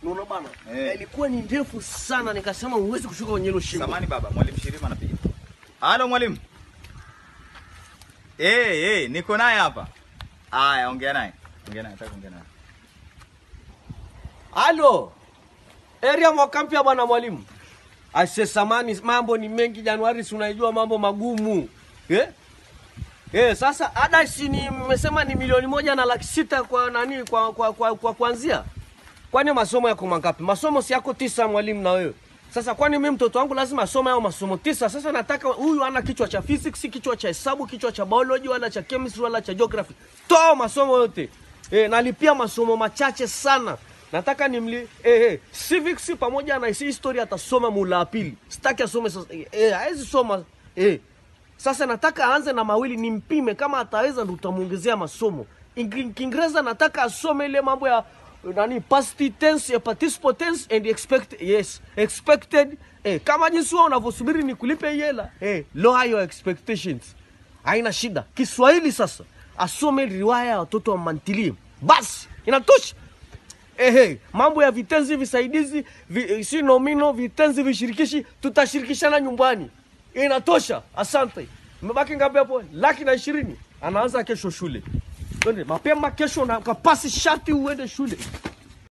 Unaona bana? Eh. Ilikuwa ni ndefu sana nikasema huwezi kushuka kwenye hilo shimo. Samani baba, mwalimu Shirima anapiga. Halo mwalimu. Eh, eh, niko naye hapa. Aya, ongea naye. Ongea naye, nataka kuongea naye. Halo. Area mwaka mpya bwana mwalimu. Aise samani mambo ni mengi Januari si unaijua mambo magumu. Eh? Eh, sasa ada si ni mmesema ni milioni moja na laki sita kwa nani kwa kwa kwa, kwa kuanzia. Kwani masomo yako mangapi? Masomo si yako tisa mwalimu na wewe. Sasa kwani mimi mtoto wangu lazima asome hao masomo tisa? Sasa nataka huyu ana kichwa cha physics, kichwa cha hesabu, kichwa cha biology wala cha chemistry wala cha geography. Toa masomo yote. Eh, nalipia masomo machache sana. Nataka nimli eh, eh, civics pamoja na history atasoma mula wa pili. Sitaki asome sasa. Eh, eh, hawezi soma. Eh. Sasa nataka aanze na mawili nimpime, kama ataweza ndo utamuongezea masomo. Ing- Kiingereza nataka asome ile mambo ya nani past tense, ya participle tense and expect yes, expected eh, kama jinsi wewe unavyosubiri ni kulipe hii hela eh, lower your expectations, haina shida. Kiswahili sasa asome riwaya ya watoto wa mantilie, basi inatosha. Ehe, mambo ya vitenzi visaidizi vi, si nomino vitenzi vishirikishi tutashirikishana nyumbani. Inatosha. Asante. Mmebaki ngapi hapo? Laki na ishirini. Anaanza kesho shule. Twende mapema kesho na kapasi shati uende shule.